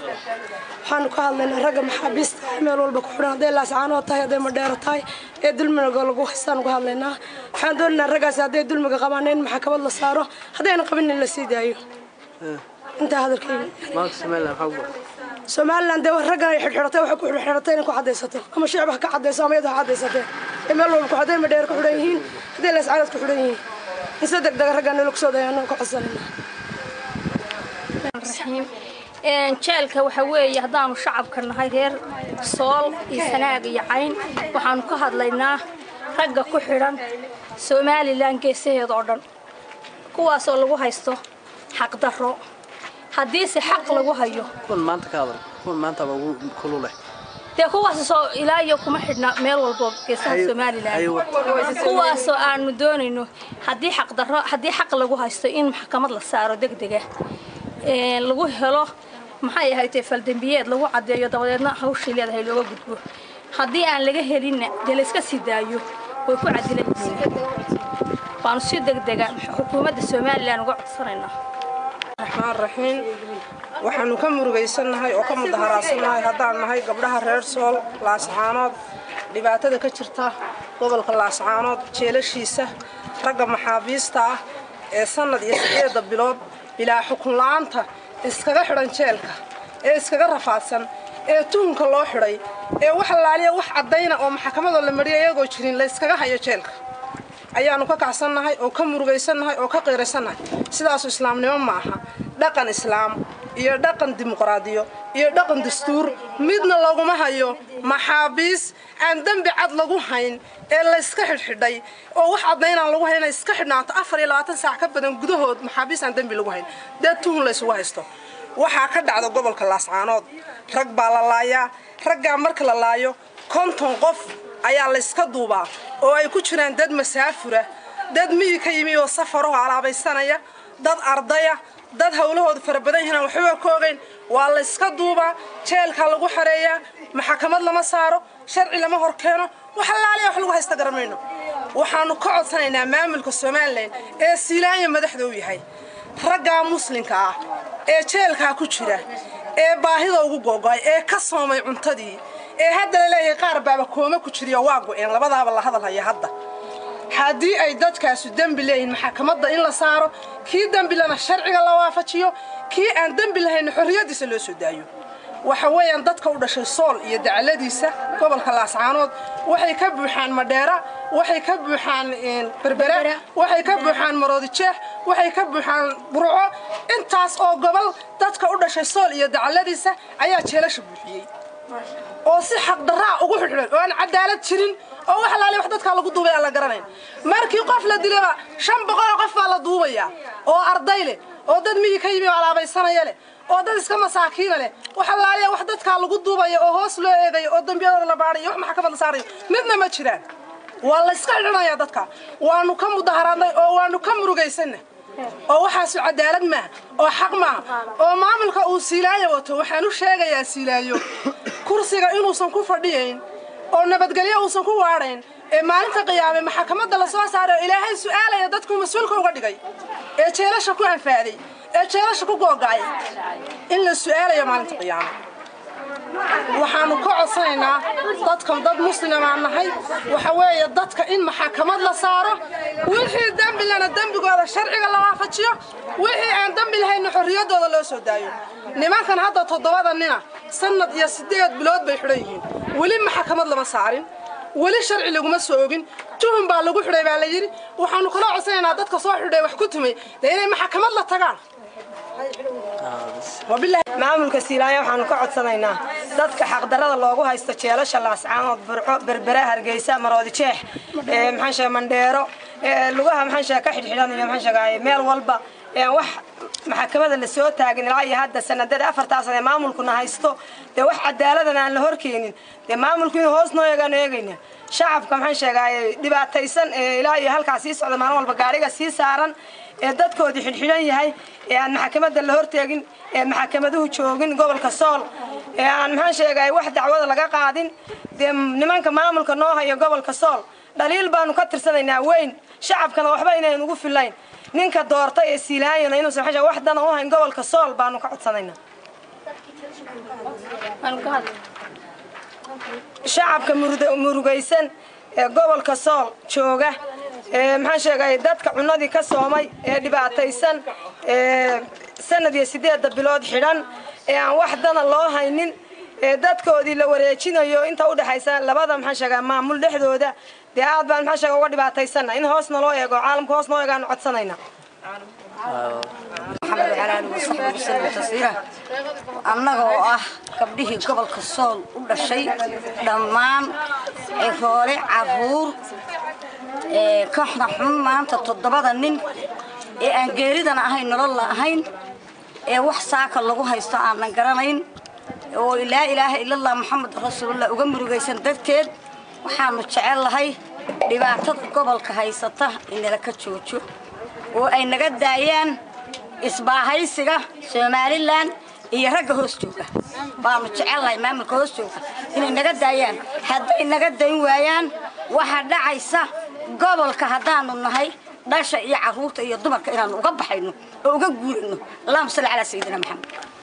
waxaanu ka hadlaynaa ragga maxaabiista meel walba ku xidhan hadday laascaanoo tahay hadday madheero tahay ee dulmiga lagu haystaanu ka hadlaynaa waxaan doonaynaa raggaasi hadday dulmiga qabaan in maxkamad la saaro haddayna qabin in la sii daayo intaa hadalkayga somalilan dee raggan ay xidhxidhatay waxay ku xidhxidhatay inay ku caddaysato ama shicib ha ka caddayso ama iyadu ha caddaysatee ee meel walba ku hadday madheero ku xidhan yihiin hadday laascaanood ku xidhan yihiin in si deg dega raggan nala kusoo dayaanu ka codsanaynaa jeelka waxa weeye haddaanu shacabka nahay reer sool iyo sanaag iyo cayn waxaanu ka hadlaynaa ragga ku xidhan somalilan geesaheeda oo dhan kuwaasoo lagu haysto xaqdarro haddiise xaq lagu hayo dee kuwaasoo ilaa iyo kuma xidhna meel walbo geesaha somalilan kuwaasoo aanu doonayno haddii xaqdarro haddii xaq lagu haysto in maxkamad la saaro degdega lagu helo maxay ahayd faldembiyeed lagu caddeeyo dabadeedna hawshii leedahay looga gudbo haddii aan laga helinna dee layska sii daayo way ku cadilan yihiin waanu si degdega xukuumadda somalilan uga codsanaynaa raxmaan raxiim waxaanu ka murugaysannahay oo ka mudaharaadsannahay haddaan nahay gabdhaha reer sool laascaanood dhibaatada ka jirta gobolka laascaanood jeelashiisa ragga maxaabiista ah ee sannad iyo sideedda bilood bilaa xukun la'aanta iskaga xidhan jeelka ee iskaga rafaadsan ee tuhunka loo xidhay ee wax laaliya wax caddayna oo maxkamadoo la mariya iyagoo jirin la yskaga hayo jeelka ayaannu ka kacsannahay oo ka murugaysannahay oo ka qiiraysannahay sidaasu islaamnimo ma aha dhaqan islaam iyo dhaqan dimuqraadiyo iyo dhaqan dastuur midna laguma hayo maxaabiis aan dembi cad lagu hayn ee layska xidhxidhay oo wax caddaynaan lagu hayn inay iska xidhnaato afar iyo labaatan saac ka badan gudahood maxaabiis aan dembi lagu hayn dee tuhun laysugu haysto waxaa ka dhacda gobolka laascaanood rag baa la laayaa raggaa marka la laayo konton qof ayaa layska duubaa oo ay ku jiraan dad masaafura dad miyi ka yimi oo safarahoo alaabaysanaya dad ardaya dad hawlahooda fara badan yihiin aan waxba ka ogayn waa layska duubaa jeelkaa lagu xareeyaa maxkamad lama saaro sharci lama hor keeno wax allaaliya wax lagu haysta garamayno waxaannu ka codsanaynaa maamulka somalilan ee siilaanya madaxda u yahay raggaa muslimka ah ee jeelkaa ku jira ee baahida ugu googo'ay ee ka soomay cuntadii ee hadda la leeyahay qaar baaba kooma ku jiriyo waa go'een labadaaba la hadalhaya hadda haddii ay dadkaasu dembi leeyihiin maxkamadda in la saaro kii dembi lana sharciga la waafajiyo kii aan dembi lahayna xorriyaddiisa loo soo daayo waxa weeyaan dadka u dhashay sool iyo dacaladiisa gobolka laascaanood waxay ka buuxaan madheera waxay ka buuxaan berbera waxay ka buuxaan maroodijeex waxay ka buuxaan burco intaas oo gobol dadka u dhashay sool iyo dacaladiisa ayaa jeelasha buuxiyey oo si xaqdarraa ugu xidhxidhan oo aan cadaalad jirin oo wax laali wax dadkaa lagu duubay aan la garanayn markii qof la dilaba shan boqoloo qof baa la duubaya oo arday leh oo dad miyi ka yimi oo alaabaysanaya leh oo dad iska masaakiina leh wax laaliya wax dadkaa lagu duubaya oo hoos loo eegayo oo dembiyadooda la baadhayo wax maxkamad la saarayo midna ma jiraan waa layska xidhanaya dadka waanu ka mudaharaadnay oo waanu ka murugaysanna oo waxaasu cadaalad maaha oo xaq maaha oo maamulka uu siilaayo wato waxaan u sheegayaa siilaayo kursiga inuusan ku fadhiyayn oo nabadgelyo uusan ku waadhayn ee maalinta qiyaame maxkamadda la soo saaray oo ilaahay su'aalaya dadkuu mas-uulka uga dhigay ee jeelasha ku anfaaday ee jeelasha ku googa'ay in la su'aalayo maalinta qiyaame waxaanu ka codsanaynaa dadkan dad muslimaan nahay waxa weeye dadka in maxakamad la saaro wixii dembi lana dembigooda sharciga la waafajiyo wixii aan dembi lahayna xorriyaddooda loo soo daayo nimankan hadda toddobada nina sannad iyo siddeed bilood bay xidhan yihiin weli maxakamad lama saarin weli sharci laguma soo ogin tuhun baa lagu xidhay baa la yidhi waxaanu kala codsanaynaa dadka soo xidhay wax ku tumay dee inay maxakamad la tagaan maamulka siilaayo waxaanu ka codsanaynaa dadka xaqdarada loogu haysto jeelasha laascaanood burco berbera hargeysa maroodijeex maxaansheega mandheero lugaha maxaansheega ka xidhxidhan iyo maxaansheega meel walba wax maxakamada la soo taagin ilaa iyo hadda sanadada afartaas ee maamulkuna haysto dee wax cadaaladan aan la horkeenin dee maamulku inuu hoos noo eegaanu eegayna shacabka maxaan sheegaa dhibaataysan ee ilaa iyo halkaas sii socda maalin walba gaariga sii saaran ee dadkoodii xidhxidhan yahay ee aan maxkamadda la horteegin ee maxkamaduhu joogin gobolka sool ee aan maxaan sheegay wax dacwada laga qaadin dee nimanka maamulka noo hayo gobolka sool dhaliil baanu ka tirsanaynaa weyn shacabkana waxba inayn ugu filayn ninka doortay ee siilaayana inuusan wax dana u hayn gobolka sool baanu ka codsanaynaa shacabka murugaysan ee gobolka sool jooga ee maxaan sheegay dadka cunadii ka soomay ee dhibaataysan ee sanad iyo sideedda bilood xidhan ee aan wax dana loo haynin ee dadkoodii la wareejinayo inta udhexaysa labada maxaan sheegaa maamul dhexdooda dee aad baan maxaan sheega uga dhibaataysana in hoosna loo eego caalamka hoos noo eegaanu codsanayna maxamed calaali wasaxbi wasallam tasiira annaga oo ah gabdhihii gobolka sool u dhashay dhammaan ciroole caruur kooxda xun maanta toddobada nin ee aan geeridana ahayn nololla ahayn ee wax saaka lagu haysto aanan garanayn oo laa ilaaha ilallah moxamed rasuulullah uga murugaysan darteed waxaanu jecel lahay dhibaatada gobolka haysata inala ka joojo oo ay naga daayaan isbaahaysiga somalilan iyo ragga hoos jooga baanu jecelnahay maamulka hoos jooga inay naga daayaan hadday naga dayn waayaan waxaa dhacaysa gobolka haddaanu nahay dhasha iyo carruurta iyo dumarka inaanu uga baxayno oo uga guurayno allahuma salli calaa sayidina maxamed